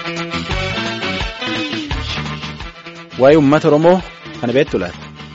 Waa'ee uummata Oromoo kana beektu laata?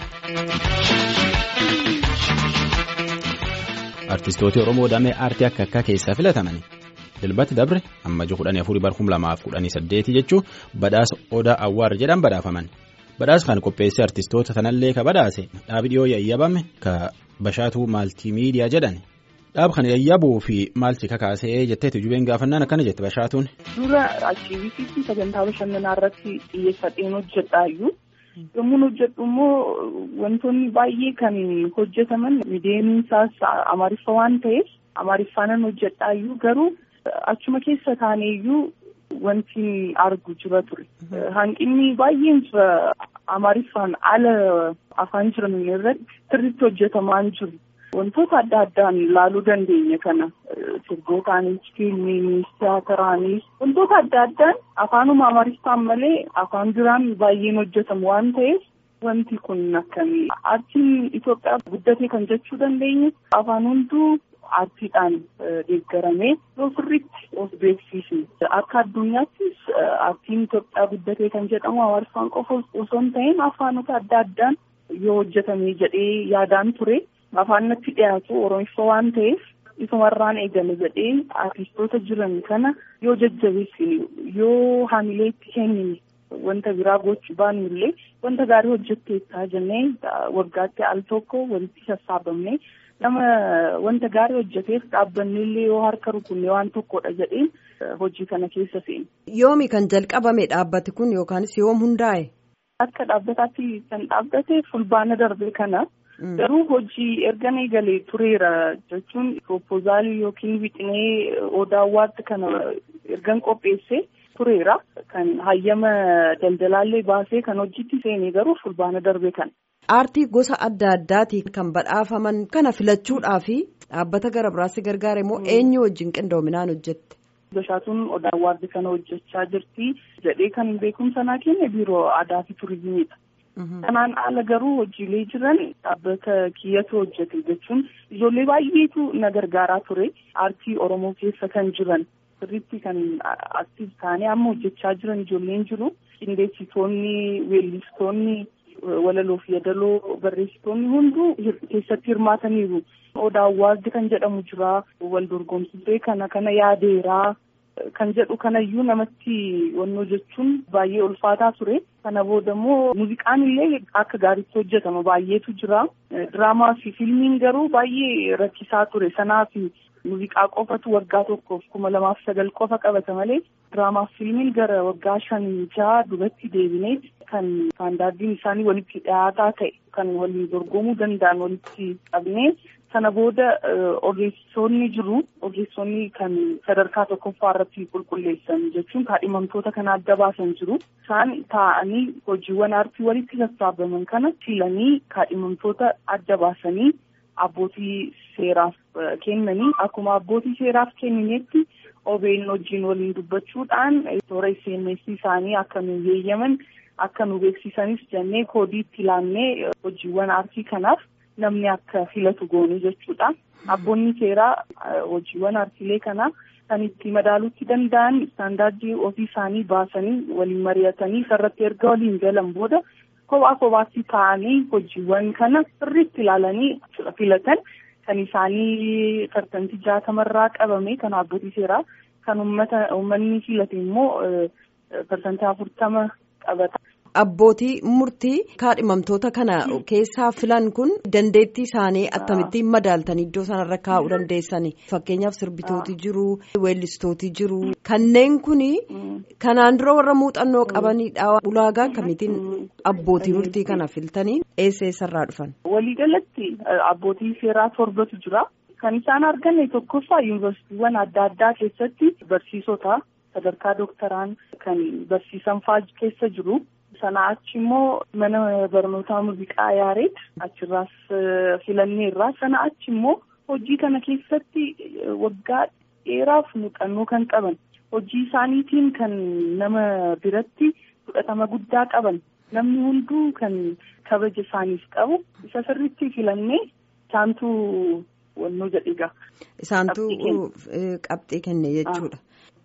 Artistoota Oromoo damee aartii akka akkaa keessaa filataman Dilbati Dabre ammajii kudhanii afurii bara kuma lamaaf kudhanii saddeeti jechuun badhaasa Odaa Awwaar jedhan badhaafaman. Badhaasa kan qopheessee artistoota sanallee ka badhaase dhaabi dhiyoo yayyabame ka Bashaatuu Maaltiimiidiyaa jedhan. Dhaaba kana yayyabuu fi maalti kakaasee jetteetu jubeen gaafannaan akkana jette Bashaatuun. Dura aktiivistii sagantaa bashannanaa irratti xiyyeeffadheen hojjedhaayyuu. Yommuu hojjedhu immoo wantoonni baay'ee kan hojjetaman miidiyeensaas amaariffa waan ta'eef amaariffaanan hojjedhaayyuu garuu achuma keessa taaneeyyuu wanti argu jira ture. Hanqinni baay'een jira amaariffaan ala afaan jiran irratti sirriitti hojjetamaan jiru. Wantoota adda addaan ilaaluu dandeenya kana sirbootaanis fiilmiinis tiyaataraanis wantoota adda addaan afaanuma amaariffaan malee afaan biraan baay'een hojjetamu waan ta'eef wanti kun akkamii aartiin Itoophiyaa guddatee kan jechuu dandeenyu afaan hunduu aartiidhaan deeggaramee yoo sirriitti of beeksisne akka addunyaattis aartiin Itoophiyaa guddatee kan jedhamu amaariffaan qofa osoo hin ta'in afaanota adda addaan yoo hojjetame jedhee yaadaan ture. afaan natti dhiyaatu oromiffa waan ta'eef isumarraan eegale jedhee artistoota jiran kana yoo jajjabeessine yoo haamilee itti kennine wanta biraa gochuu baanu illee wanta gaarii hojjetteettaa jennee waggaatti al tokko walitti sassaabamne nama wanta gaarii hojjeteef dhaabbanni illee yoo harka rukunne waan tokkodha jedheen hojii kana keessa seene. Yoomi kan jalqabame dhaabbati kun yookaanis yoom hundaa'e? Akka dhaabbataatti kan dhaabbate fulbaana darbe kana. Garuu hojii erga eegalee tureera jechuun proposaalii yookiin wixinee odaa awwaarti kana ergan qopheessee tureera. Kan hayyama daldalaallee baasee kan hojiitti seenee garuu fulbaana darbe kana. Aartii gosa adda addaati kan badhaafaman kana filachuudhaafi dhaabbata gara biraatti gargaara immoo eenyu wajjin qindoominaan hojjette? Bashaatuun odaa awwaarti kana hojjechaa jirti jedhee kan beekumsa naa kenne biiroo aadaa fi turizimiidha. Kanaan ala garuu hojiilee jiran dhaabbata kiyyatu hojjete jechuun ijoollee baay'eetu na gargaaraa ture aartii Oromoo keessa kan jiran sirriitti kan aktiif taanee amma hojjechaa jiran ijoolleen jiru qindeessitoonni weellistoonni walaloo fi yadaloo barreessitoonni hunduu keessatti hirmaataniiru. Odaa awwaarti kan jedhamu jira wal dorgomsisee kana kana yaadeeraa. Kan jedhu kanayyuu namatti wannoo jechuun baay'ee ulfaataa ture. Kana booda immoo muuziqaan illee akka gaariitti hojjetama baay'eetu jira. Diraamaa fi fiilmiin garuu baay'ee rakkisaa ture. Sanaaf muuziqaa qofatu waggaa tokkoof kuma lamaaf sagal qofa qabata malee diraamaa fi fiilmiin gara waggaa shan jaha duratti deebinee kan istaandaardiin isaanii walitti dhiyaataa ta'e kan waliin dorgomuu danda'an walitti qabnee. Sana booda ogeessonni jiru ogeessonni kan sadarkaa tokkoffaa irratti qulqulleessan jechuun kaadhimamtoota kana adda baasan jiru isaan taa'anii hojiiwwan aartii walitti sassaabaman kana filanii kaadhimamtoota adda baasanii abbootii seeraaf kennanii akkuma abbootii seeraaf kenninetti OBN wajjin waliin dubbachuudhaan toora SMS isaanii akka nu heeyyaman akka nu beeksisanis jennee koodii itti laannee hojiiwwan aartii kanaaf. namni akka filatu goonuu jechuudha. Abboonni seeraa hojiiwwan aartiilee kanaa kan itti madaaluutti danda'an istaandaardii ofii isaanii baasanii waliin mari'atanii isarratti erga waliin galan booda kophaa kophaatti taa'anii hojiiwwan kana sirriitti ilaalanii filatan kan isaanii tartantii jaatamarraa qabame kan abbootii seeraa kan uummata uummanni filate immoo tartantii afurtama qabata. Abbootii murtii kaadhimamtoota kana keessaa filan kun dandeettii isaanii akkamittiin madaaltanii iddoo sanarra kaa'uu dandeessani fakkeenyaaf sirbitooti jiru weellistooti jiru kanneen kun kanaan dura warra muuxannoo qabanidha ulaagaa akkamitiin abbootii murtii kana filtanii eessa eessarraa dhufan. Waliigalatti abbootii seeraa torbatu jira kan isaan arganne tokkoffaa yuunivarsiitiiwwan adda addaa keessatti barsiisota sadarkaa dooktaraan kan barsiisan fa'aa keessa jiru. Sana achi immoo mana barnootaa muuziqaa yaareet achirraas filanneerra. Sana achi immoo hojii kana keessatti waggaa dheeraaf muuxannoo kan qaban hojii isaaniitiin kan nama biratti fudhatama guddaa qaban namni hunduu kan kabaja isaaniif qabu isa sirriitti filannee isaantu wannoo jedhiga. Isaantu qabxii kenne jechuudha.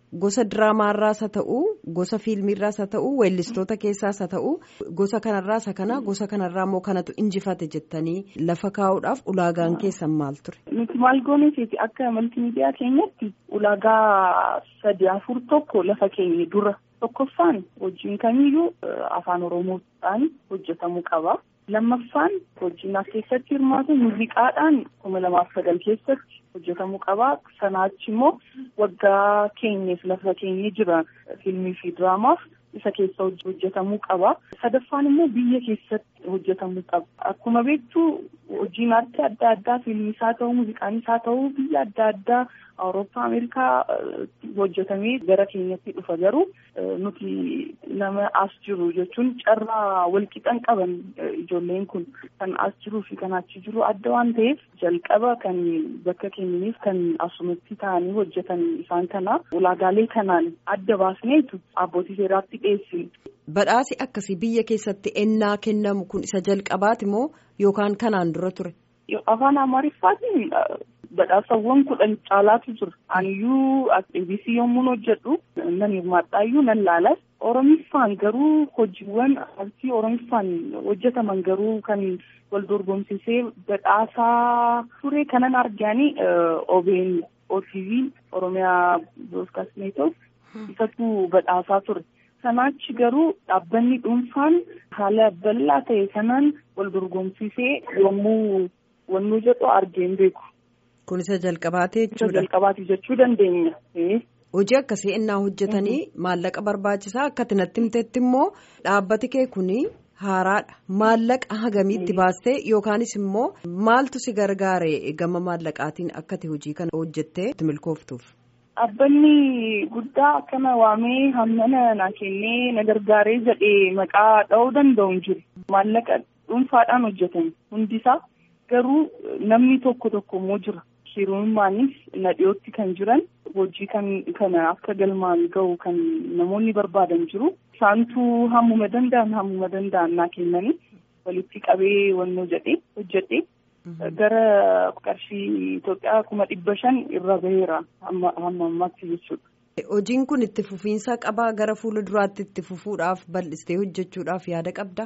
gosa diraamaarraas haa ta'u gosa fiilmiirraas haa ta'u weellistoota keessaas haa ta'u gosa kanarraas haa kana gosa kanarraa immoo kanatu injifate jettanii lafa kaa'uudhaaf ulaagaan keessan maal ture. Nuti maal gooneeti akka maltiimiidiyaa keenyatti ulaagaa sadi afur tokko lafa keenya dura tokkoffaan hojiin kamiyyuu afaan oromoodhaan hojjetamuu qaba. lammaffaan hojiin as keessatti hirmaatu muuziqaadhaan kuma lamaaf sagal keessatti hojjetamuu qaba sanaachi immoo waggaa keenyeef lafa keenya jira fiilmii fi diraamaaf isa keessa hojjetamuu qaba sadaffaan immoo biyya keessatti hojjetamuu qaba akkuma beektu hojiin aartii adda addaa fiilmiis haa ta'u muuziqaanis haa ta'u biyya adda addaa awurooppaa ameerikaa hojjetamee gara keenyatti dhufa garuu nuti nama as jiru jechuun carraa walqixan qaban ijoolleen kun kan as jiruu fi kan achi jiru adda waan ta'eef jalqaba kan bakka keenyaniif kan asumatti ta'anii hojjetan isaan kana ulaagaalee kanaan adda baasneetu abbootii seeraatti dhiyeessine. Badhaasi akkasii biyya keessatti ennaa kennamu kun isa jalqabaati moo yookaan kanaan dura ture? Afaan Amaariffaatiin badhaasawwan kudhan caalaatu jira. Aniyyuu ABC yommuu hojjedhu nan hirmaadhaayyuu nan laalas. Oromiffaan garuu hojiiwwan aartii Oromiffaan hojjetaman garuu kan wal dorgomsisee badhaasaa ture kanan argaanii OBN OTV Oromiyaa Broadcast Network isatu badhaasaa ture. Sanaachi garuu dhaabbanni dhuunfaan haala bal'aa ta'e kanaan wal dorgomsisee yommuu wannuu jedhu argeen beeku. Kun isa jalqabaatee jechuudha. Isa jalqabaati jechuu dandeenya. Hojii akkasii innaa hojjetanii maallaqa barbaachisaa akkati natti himtetti immoo dhaabbati kee kuni haaraadha. Maallaqa hagamiitti baastee yookaanis immoo maaltu si gargaare gama maallaqaatiin akkati hojii kana hojjettee milkooftuuf. Dhaabbanni guddaa akkana waamee hammana na kennee na gargaaree jedhee maqaa dha'uu danda'u hin jiru. Maallaqa dhuunfaadhaan hojjetame hundisaa garuu namni tokko tokko immoo jira. Hiriyummaanis na dhiyootti kan jiran hojii kan kana akka galmaan gahu kan namoonni barbaadan jiru. Isaantu hammuma danda'an hammuma danda'an naa kennanii walitti qabee wannoo jedhee hojjedhee. Gara qarshii Itoophiyaa kuma dhibba shan irra baheera hamma ammaatti jechuudha. Hojiin kun itti fufiinsa qabaa gara fuula duraatti itti fufuudhaaf bal'istee hojjechuudhaaf yaada qabdaa?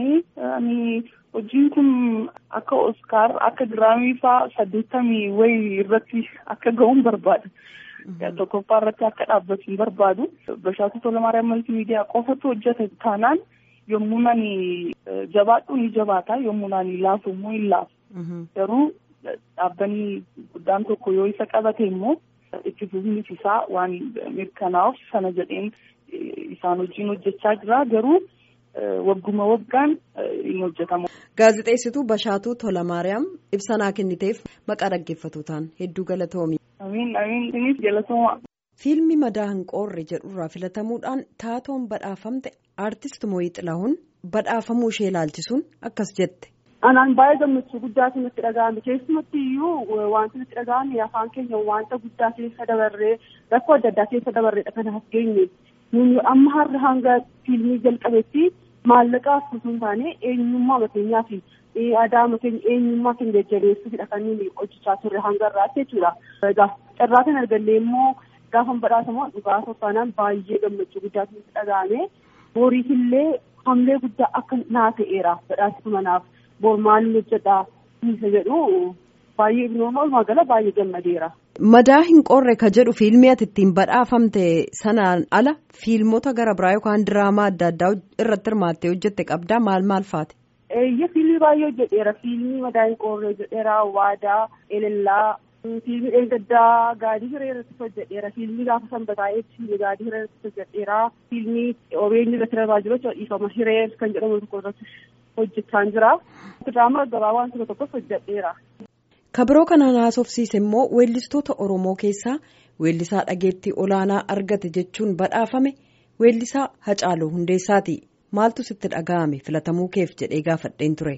Hojiin kun akka Oskaar akka diraamii fa'aa saddeettamii wayii irratti akka ga'uun barbaada. Tokkoffaa irratti akka dhaabbatu hin barbaadu. Bashaatu Tolamaariyaam Maltiimiidiyaa qofatu hojjeta taanaan yommuu nani jabaadhu ni jabaata yommuu nani laafu immoo hin laafu. Garuu dhaabbanni guddaan tokko yoo isa qabate immoo itti fufiinsi isaa waan mirkanaa'uuf sana jedheen isaan wajjin hojjechaa jira garuu wagguma waggaan hin hojjetamu. Gaazexeessituu Bashaatuu Tolamaariyaam ibsa naa kenniteef maqaa dhaggeeffatootaan hedduu galatoomi. Amiin amiin isinis galatooma. Fiilmi madaa hin qoorre jedhurraa filatamuudhaan taatoon badhaafamte aartist Mooyii Xilahuun badhaafamuu ishee ilaalchisuun akkas jette. Anaan baay'ee gammachuu guddaatu natti dhaga'ame keessumatti iyyuu wanti natti dhaga'ame afaan keenya wanta guddaa keessa dabarree rakkoo adda addaa keessa dabarreedha kan as geenye nuyi amma har'a hanga fiilmii jalqabetti maallaqaaf osoo hin taane eenyummaa mateenyaa fi aadaa makeenya eenyummaa keenya jajjabeessuufidha kan nuyi hojjechaa turre hanga irraatti jechuudha. Egaa carraa kan argallee immoo gaafa badhaafamu dhugaa soffaanaan baay'ee gammachuu guddaatu natti dhaga'ame boriifillee hamlee guddaa akka naa ta'eera badhaasa manaaf. bor maal hojjedha isa jedhu baay'ee walumaa gala baay'ee gammadeera. Madaa hin qorre ka jedhu fiilmii ati ittiin badhaafamte sanaan ala fiilmota gara biraa yookaan diraamaa adda addaa irratti hirmaattee hojjette qabdaa maal maal faati? Eeyya fiilmii baay'ee hojjedheera fiilmii madaa hin qorre hojjedheera waadaa elellaa fiilmii dheengaddaa gaadii hiree irratti hojjedheera fiilmii gaafa sanbataa eebsiifne gaadii hiree irratti hojjedheera fiilmii OBN irratti darbaa jiru dhiifama hiree kan jedhamu tokko irratti hojjechaa jira. Diraamaa gabaabaa tokko tokkos hojjedheera. Kabiroo kanaan haasofsiise immoo weellistoota Oromoo keessaa weellisaa dhageettii olaanaa argate jechuun badhaafame weellisaa Hacaaluu Hundeessaati. Maaltu sitti dhaga'ame filatamuu keef jedhee gaafadheen ture.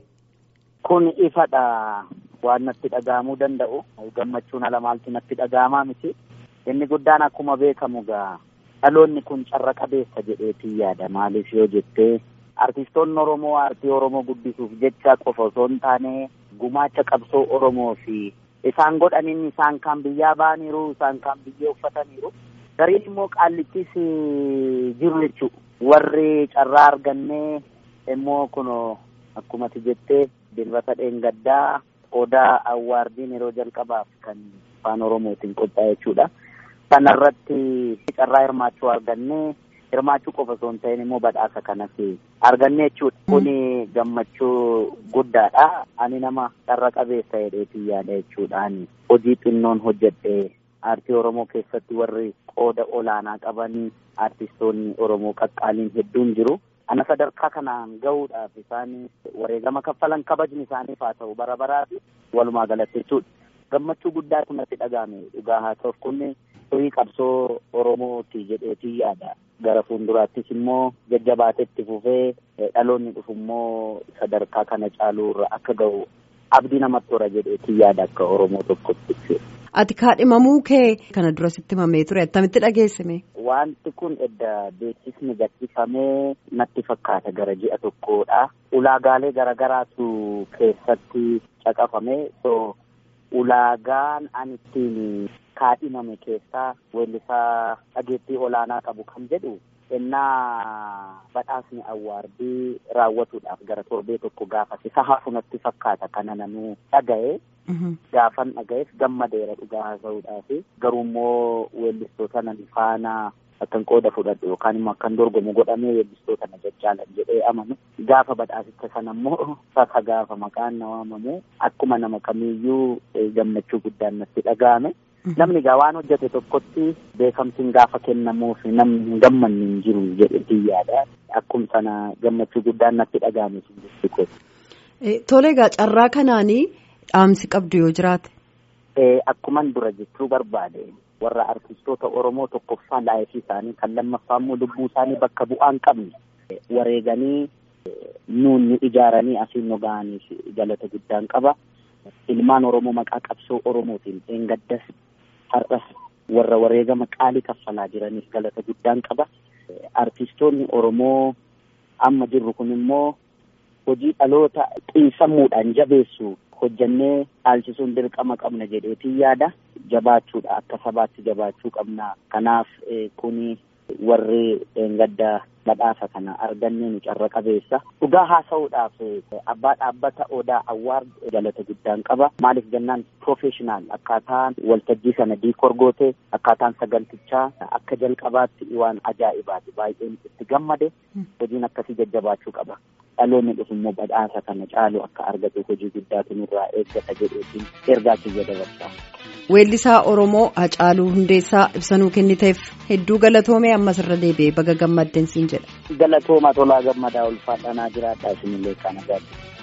Kun ifadha waan natti dhaga'amuu danda'u gammachuun ala maaltu natti dhaga'amaa miti. Inni guddaan akkuma beekamu gaa dhaloonni kun carra qabeessa jedheetii yaada maaliif yoo jettee artistoonni Oromoo aartii Oromoo guddisuuf jecha qofa osoo hin taane gumaacha qabsoo Oromoo fi isaan godhaniin isaan kan biyyaa ba'aniiru isaan kan biyyee uffataniiru Gariin immoo qaallittis jiru jechuudha. Warri carraa argannee immoo kun akkuma jettee dilbata dheengaddaa odaa awwaardiin yeroo jalqabaaf kan afaan oromootiin qophaa'e jechuudha. Kanarratti carraa hirmaachuu argannee hirmaachuu qofa osoo hin ta'in immoo badhaasa kanas argannee jechuudha. Kuni gammachuu guddaadha. Ani nama carra qabeessa jedheetii yaada jechuudhaan hojii xinnoon hojjedhe aartii oromoo keessatti warri qooda olaanaa qaban aartistoonni oromoo qaqqaaliin hedduun jiru. Ana sadarkaa kanaan gahuudhaaf isaan wareegama kaffalan kabajni isaaniif haa ta'u bara baraati walumaa galatti jechuudha. Gammachuu guddaatu natti dhagahame dhugaa haa ta'uuf kun horii qabsoo Oromooti jedheetii yaada. Gara fuulduraattis immoo jajjabaatetti fufee dhaloonni dhufu immoo sadarkaa kana caaluurra akka gahu abdii namatti hora jedheetii yaada akka Oromoo tokkotti. Ati kaadhimamuu kee kana dura sitti himamee ture attamitti dhageessime? Wanti kun edda beeksisni gadhiifamee natti fakkaata gara ji'a tokkodha. Ulaagaalee garaagaraatu keessatti caqafame. So ulaagaan ani ittiin kaadhimame keessaa weellisaa dhageettii olaanaa qabu kan jedhu ennaa badhaasni awwaardii raawwatuudhaaf gara torbee tokko gaafas isa hafu natti fakkaata kana nanuu dhaga'e. Gaafan dhaga'eef gammadeera dhugaa haasa'uudhaaf garuu immoo weellistoota nan faana akkan qooda fudhadhu yookaan immoo akkan dorgomu godhamee weellistoota na jajjaalan jedhee amanu gaafa badhaasicha sana immoo sasa gaafa maqaan na waamamu akkuma nama kamiiyyuu gammachuu guddaan natti dhaga'ame. Namni egaa waan hojjete tokkotti beekamtiin gaafa kennamuuf namni hin gammanne hin jiru jedheetii yaada. Akkuma sana gammachuu guddaan natti dhaga'ame sun Tole egaa carraa kanaanii dhaamsi qabdu yoo jiraate. Akkuman dura jechuu barbaade warra artistoota Oromoo tokkoffaa laayifii isaanii kan lammaffaa immoo lubbuu isaanii bakka bu'aa hin qabne wareeganii nuun nu ijaaranii asiin nu ga'aniif galata guddaan qaba. Ilmaan Oromoo maqaa qabsoo Oromootiin dheengaddas har'as warra wareegama qaalii kaffalaa jiraniif galata guddaan qaba. Artistoonni Oromoo amma jirru kun immoo hojii dhaloota xiinsammuudhaan jabeessu hojjannee dhaalchisuun dirqama qabna jedheetiin yaada. Jabaachuudha akka sabaatti jabaachuu qabna. Kanaaf kuni warri dheengadda badhaasa kana argannee nu carra qabeessa. Dhugaa haasa'uudhaaf abbaa dhaabbata odaa awwaard galata guddaan qaba. Maaliif jennaan professional akkaataan waltajjii sana diikoor goote akkaataan sagaltichaa akka jalqabaatti waan ajaa'ibaati baay'een itti gammade hojiin akkasii jajjabaachuu qaba. Dhaloonni dhufu immoo badhaasa kana caalu akka argatu hojii guddaatu nurraa eeggata jedheetiin ergaa kiyya dabarsaa. Weellisaa Oromoo Hacaaluu Hundeessaa ibsanuu kenniteef hedduu galatoomee ammas irra deebi'ee baga gammadden siin jedha. Galatooma tolaa gammadaa ulfaadhanaa jiraadhaa isinillee kana gaadhu.